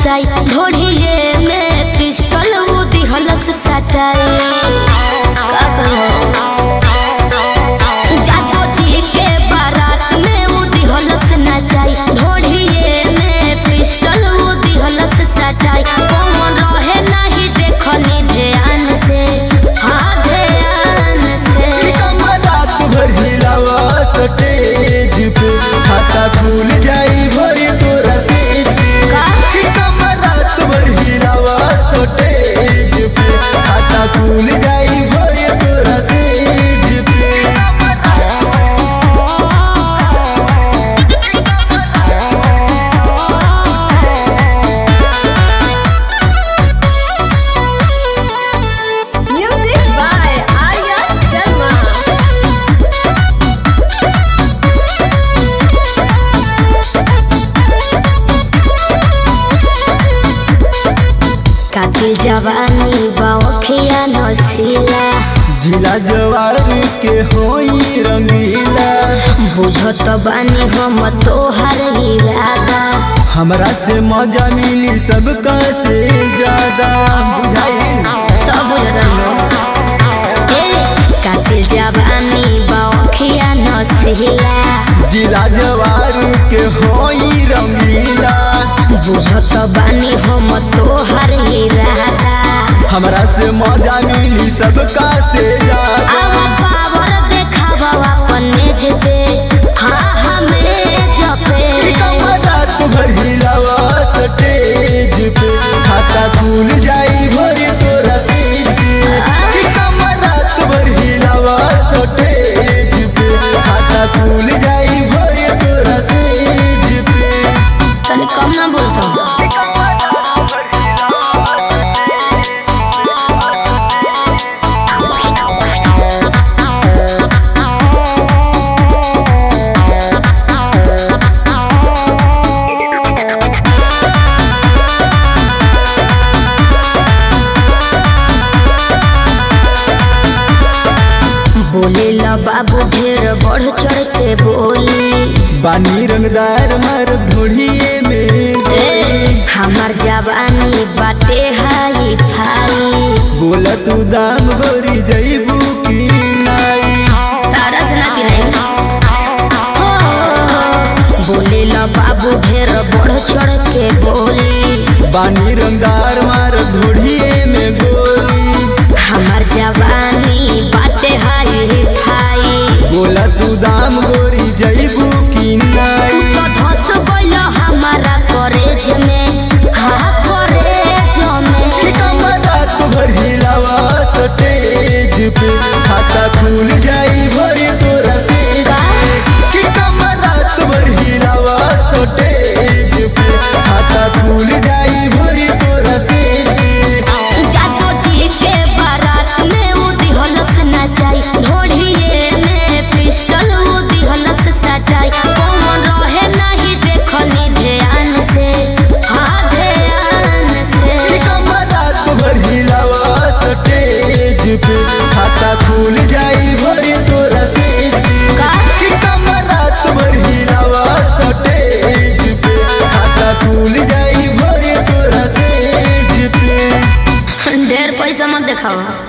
नचाई ढोढ़िए में पिस्टल वो दिहलस सटाई का करो जाजो जी के बारात में वो दिहलस नचाई ढोढ़िए में पिस्टल वो दिहलस सटाई कौन रहे नहीं देखनी ध्यान से हाँ ध्यान से रात भर हिलावा स्टेज पे खाता खुल जाई भरी तोरा सेज पे का? कमर रात भर हिलावा स्टेज पे खाता खुल जाई भरी तोरा सेज पे Music by Arya Sharma. कातिल जवानी बाखिया नसीला जिला जवार के होई रंगीला बुझत बानी हम तोहर इरादा हमरा से मजा मिली सबका से ज्यादा बुझाई सब कातिल जवानी बाखिया नसीला जिला जवार के होई रंगीला बुझत बानी हम तोहर इरादा हमरा से मजा मिली सबका से ज्यादा अब पावर देखावा अपन मेज पे हाँ हमें जपे कमर रात भर हिलावा स्टेज पे खाता खुल जाई भरी तोरा सेज पे कमर रात भर हिलावा स्टेज पे खाता खुल जाई भरी तोरा सेज पे तनी कम ना बोलता बोले ला बाबू ढेर बढ़ चढ़ के बोली बानी रंगदार मर ढोढ़िए में ए, हमार जवानी बाटे हाई फाई बोला तू दाम गोरी जईबू की नाई तारा से ना पिलाई हो बोले ला बाबू ढेर बढ़ चढ़ के बोली बानी रंगदार मार ढोढ़िए में गोली हमार जवानी बाटे हाई फाई बोला तू दाम गोरी जईबू की तू नाई तो धस गइल हमारा कॉलेज में हाँ कॉलेज में कमर रात भर हिलावा स्टेज पे खाता खुल जाई भरी तोरा सेज पे कि कमर रात भर हिलावा स्टेज पे खाता खुल जाई भरी तोरा सेज पे जाजो जी के बारात में वो दिहलस नचाई ढोढ़िए में पिस्टल वो दिहलस सटाई कौन रहे नहीं देखनी ध्यान से हाँ ध्यान से कमर रात भर हिलावा स्टेज पे खाता खुल जाई भरी तोरा सेज पे का? कि कमर रात भर हिलावा स्टेज पे खाता खुल जाई भरी तोरा सेज पे ढेर पैसा मत देखावा